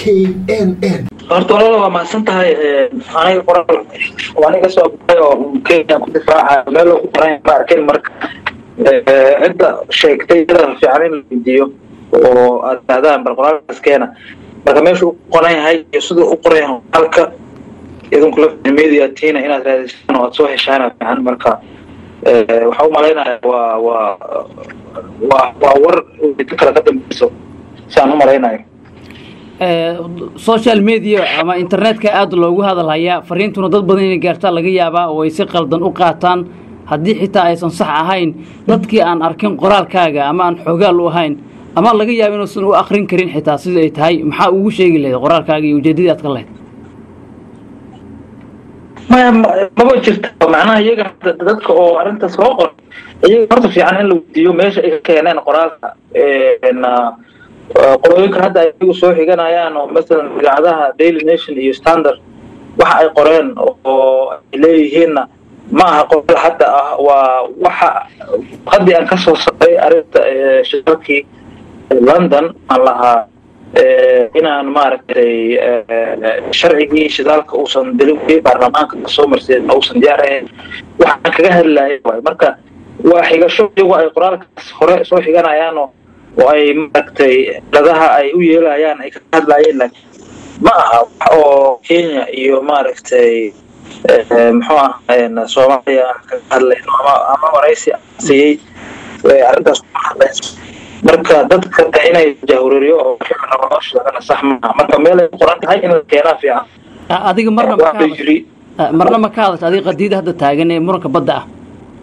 k n n horta walala waa mahadsan tahay aniga qoraal aniga soo baxay oo kenya ku difaaca meel loogu qoran ma arkin marka cidda sheegtay iyada fiican in la weydiiyo oo aad tahdaan bal qoraalkaas keena marka meeshu u qoran yahay iyo siduu u qoran yahay qoraalka idinku la media tiina inaad raadisaan oo aad soo heshaan fiican marka waxaa u malaynaya waa waa waa waa war ka kala ka dambeyso saan u malaynayo social media ama internetka aada loogu hadalhayaa fariintuna dad badan inay gaartaa laga yaabaa oo ay si qaldan u qaataan haddii xitaa aysan sax ahayn dadkii aan arkin qoraalkaaga ama aan xoogaal u ahayn ama laga yaaba inuusan u akrin karin xitaa sida ay tahay maxaa ugu sheegi lahayd qoraalkaaga iyo ujeedadii aad ka lahayd maya maba jirta macnaha iyaga dadka oo arrintaas loo qoro iyaga horta fiican in la weydiiyo meesha ay ka keeneen qoraalka qolooyinka hadda ay iyagu soo xiganayaan oo masalan idaacadaha daily nation iyo standard waxa ay qoreen oo ay leeyihiinna ma aha qoraal hadda ah waa waxa haddii aan kasoo saaray arrinta shirarkii london aan lahaa inaan maaragtay sharcigii shidaalka uusan deli baarlamaanka kasoo marsiin uusan diyaar ahayn waxaan kaga hadlaya waay marka waa xigasho iyagu ay qoraalkaas hore soo xiganayaanoo oo ay maaragtay dadaha ay u yeelayaan ay kaga hadlayeen laakiin ma aha wax oo kenya iyo maaragtay muxuu ahaa soomaaliya kaga hadlayno ama ama waraysi siiyey arrintaas kuma hadlayso marka dadka inay jahwareeriyo oo rabo loo sheegana sax maaha marka meel ay qoran tahay in la keenaa fiican adiga marna ma ka jiri marna ma ka hadasha adiga qadiida hadda taagan ee muranka badda ah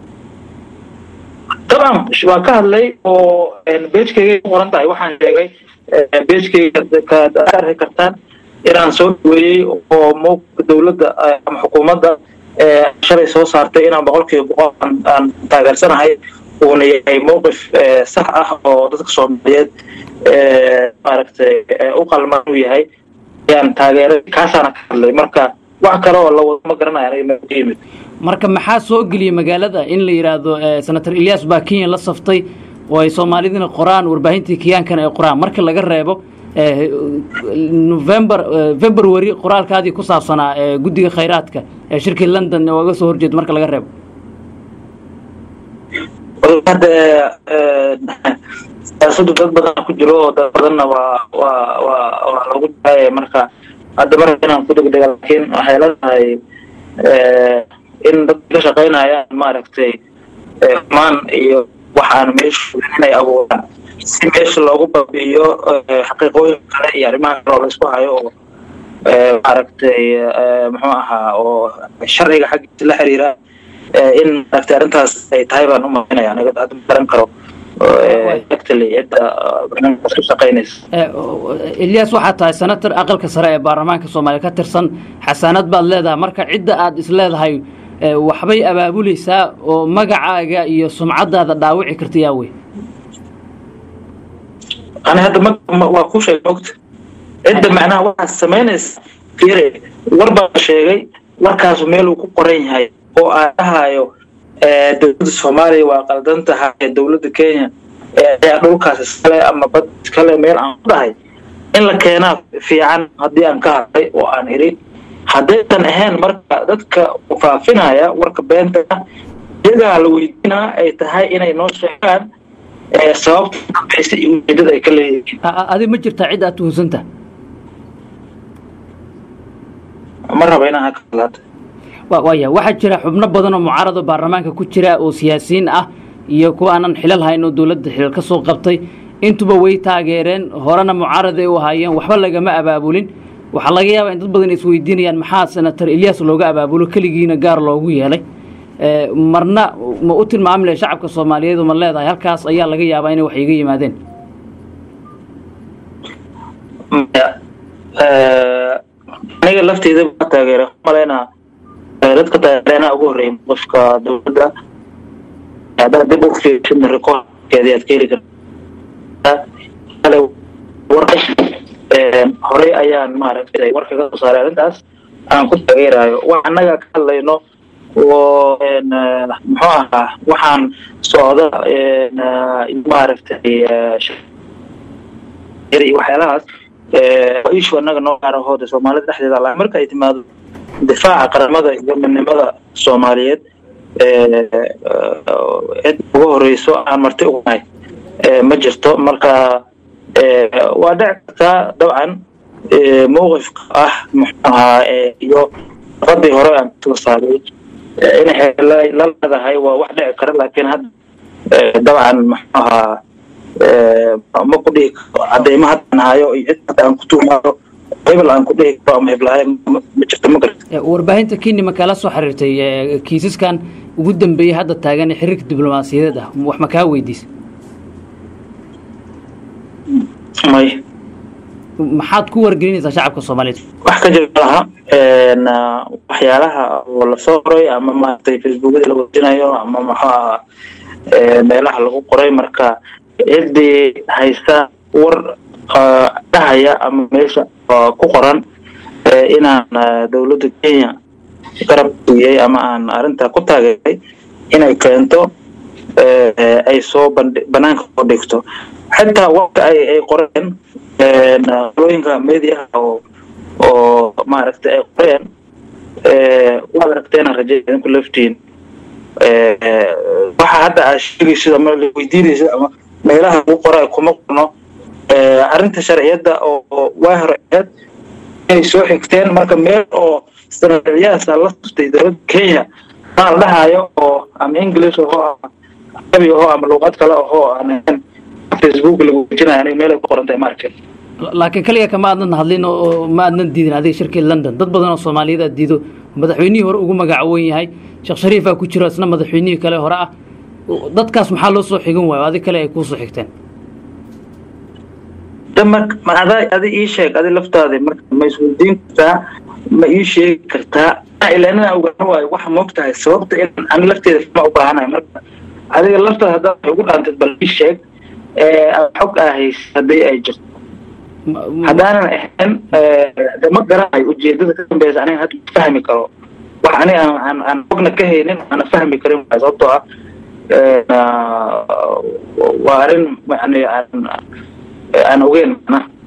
dabcan waan ka hadlay oo beejkayga ku qoran tahay waxaan sheegay beejkayga kaad arki kartaan inaan soo dhaweeyey oo mowqifka dowladda ama xukuumadda shalay soo saartay inaan boqolkiiba boqol aan taageersanahay uuna yahay mowqif sax ah oo dadka soomaaliyeed maaragtay u qalman uu yahay ayaan taageeray kaasaana ka hadlay marka wax kale oo la wado ma garanaya aniga meel ka yimid marka maxaa soo geliyey magaalada in la yidhaahdo senator ilyas baa kenya la saftay oo ay soomaalidina qoraan warbaahintii kiyaankana ay qoraan marka laga reebo november february qoraalkaadii ku saabsanaa guddiga khayraadka ee shirkii london ooga soo horjeeda marka laga reebo hadda siyaasadu dad badan ku jiro oo dad badanna waa waa waa waa lagu daaya marka hadda marka inaan ku degdega laakiin waxay leedahay in dad ka shaqaynayaan maaragtay maan iyo waxaan meeshu inay abuuraan si meesha loogu baabi'iyo xaqiiqooyin kale iyo arrimaha kale oo laysku hayo oo maaragtay muxuu ahaa oo sharciga xaggiisa la xiriira in maaragtay arrintaas ay tahay baan u malaynaya aniga hadda ma garan karo actually cidda barnaamijkaas ku shaqaynaysa ilyas waxaad tahay senator aqalka sare ee baarlamaanka soomaaliya ka tirsan xasaanad baad leedahay marka cidda aad is leedahay waxbay abaabuleysaa oo magacaaga iyo sumcadaada dhaawici karta yaa wey ani hadda ma waa ku sheegay mogta cidda macnaha waxaad samaynaysa fiire war baa sheegay warkaasu meeluu ku qoran yahay oo aan dhahayo dowladda soomaaliya waa qaldan tahay dowladda kenya ayaa dhulkaas iskale ama bad iskale meel aan ku dhahay in la keenaa fiican haddii aan ka hadlay oo aan idhi haddaysan ahayn marka dadka faafinaya warka beenta iyagaa la weydiinaa ay tahay inay noo sheegaan sababta dambaysa iyo ujeedada ay ka leeyihiin adi ma jirtaa cid aad tuhunsantaha ma raba inaan haka hadlaata waaya waxaa jira xubno badan oo mucaarado baarlamaanka ku jira oo siyaasiyiin ah iyo kuwa aanan xilal hayn oo dowladda xilal ka soo qabtay intuba way taageereen horena mucaaraday u ahaayeen waxba lagama abaabulin waxaa laga yaabaa in dad badan isweydiinayaan maxaa senator ilyas looga abaabulo keligiina gaar loogu yeelay marna ma u tilmaami lahay shacabka soomaaliyeed ma leedahay halkaas ayaa laga yaabaa inay wax iga yimaadeen aniga lafteyda baa taageera malaynaa dadka taageereenaa ugu horreeyay qofka dowladda haddaad dib u fiirshidna rekoorkeedii aad ka heli kartaa horey ayaan maaragtay warka ka soo saaray arrintaas aan ku taageerayo wax annaga ka hadlayno oo muxuu ahaa waxaan socda maaragtay iyo waxyaalahaas ishu annaga noo gaaraho de soomaalida dhexdeeda la marka ay timaado difaaca qaramada iyo midnimada soomaaliyeed cid ugu horeyso aan marti ugu nahay ma jirto marka waa dhici kartaa dabcan mowqifka ah muxuu ahaa iyo qadii hore aan soo saaray inay la leedahay waa wax dhici kara laakiin hadda dabcan muxuu ahaa ma ku dhihi karo cadeymo haddaan hayo iyo cid hadda aan ku tuumayo hebel aan ku dhihi karo ama heblahayo ma jirto ma garta warbaahinta kenya ma kala soo xiriirtay kiisaskan ugu dambeeyey hadda taagan ee xiriirka diblomaasiyadeed ah wax ma kaa weydiisa may maxaad ku wargelinaysaa shacabka soomaaliyeed wax ka jira laha waxyaalaha oo lasoo qoray ama maaragtay facebookyada la wejinayo ama muxuu ahaa meelaha lagu qoray marka ciddii haysta war dhahaya ama meesha ku qoran inaan dowladda kenya garab siiyey ama aan arrintaa ku taageeray inay keento ay soo bandhi banaanka soo dhigto xitaa warka ay ay qoreen qolooyinka mediaha oo oo maaragtay ay qoreen waad aragteena rajay idinku laftiin waxa hadda aad sheegaysid ama la weydiinaysid ama meelaha lagu qora kuma qorno arrinta sharciyadda oo waa horeed inay soo xigteen marka meel oo sharciyahaasa la tustay dowladda kenya maa la dhahayo oo ama english ahoo ama carabi ahoo ama luuqad kale ahoo aan ahayn facebook lagu wejinayo aniga meel ay ku qoran tahay ma arkin laakiin kaliya kama aadnan hadlin oo ma aadnan diidin adiga shirkii london dad badan oo soomaaliyeed aad diido madaxweynihii hore ugu magacawan yahay sheekh shariifaa ku jiro isna madaxweynihii kale hore ah dadkaas maxaa loo soo xigan waayo adig kale ay kuu soo xigteen damar ma ada adi ii sheeg adi laftaada marka ma isweydiin kartaa ma ii sheegi kartaa ilaa inaan ogaan waayo waxa moog tahay sababta in ani lafteeda ma u baahanayo marka adiga laftaada haddaad wax ugu dhaantid bal ii sheeg xog aa haysa haddii ay jirto haddaanan ahayn de ma garanayo ujeedada ka dambeysa aniga hadda fahmi karo wax ani aan aan xogna ka haynin aana fahmi karin waay sababtoo ah waa arrin yani aan aan ogeyn macnaha